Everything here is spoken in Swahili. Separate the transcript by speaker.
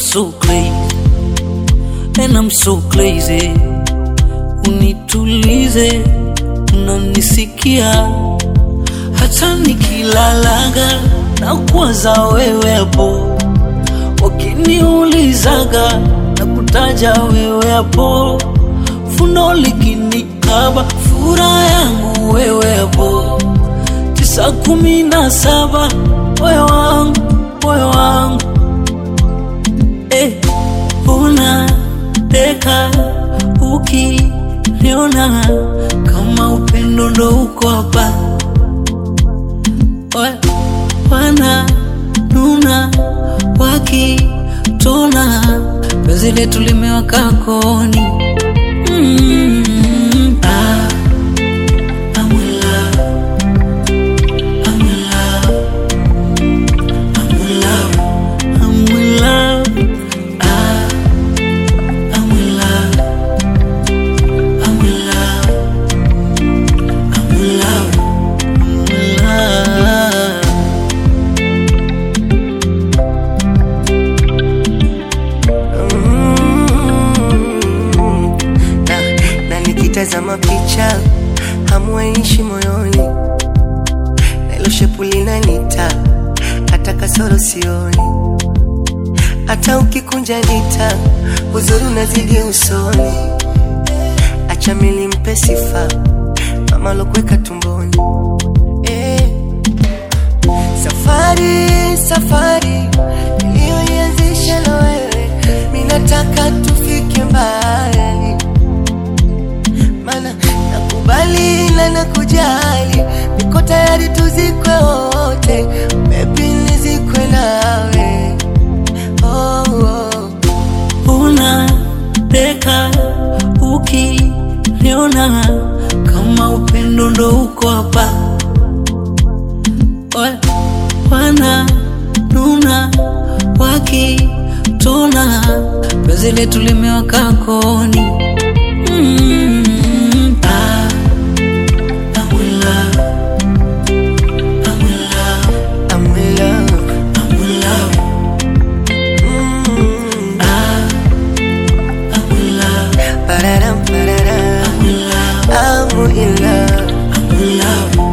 Speaker 1: so crazy and I'm so crazy. Unitulize, unanisikia hata nikilalaga na kuwaza wewe hapo, wakiniulizaga na kutaja wewe hapo, fundo likinikaba furaha yangu wewe hapo, tisa kumi na saba moyo wangu moyo wangu eh, unateka ukiniona kama upendo ndo uko hapa Wa- wana nuna wakitona penzi letu limewaka koni mm, ah, I'm in love. I'm in love. I'm in love. I'm in love. Ah, I'm in love. I'm in love. I'm in love. I'm in love.
Speaker 2: na, na nikitazama picha hamuaishi moyoni na ilo shepu linanita hata kasoro sioni hata ukikunja nita uzuri unazidi usoni acha mili mpe sifa mama lokuweka tumboni eh. Safari, safari iliyoianzisha na wewe, minataka tufike mbali, mana nakubali na nakujali, niko tayari tuzikwe wote, baby nizikwe nawe oh, oh.
Speaker 1: unateka ukiniona kama upendo ndo uko hapa Wa- wana nuna wakitona penzi letu limewaka koni mm, ah, I'm in love. I'm in love.
Speaker 2: I'm in love.
Speaker 1: I'm in love.
Speaker 2: Mm.
Speaker 1: Ah, I'm in love.
Speaker 2: Pararam, pararam.
Speaker 1: I'm in love.
Speaker 2: I'm in love.
Speaker 1: I'm in love.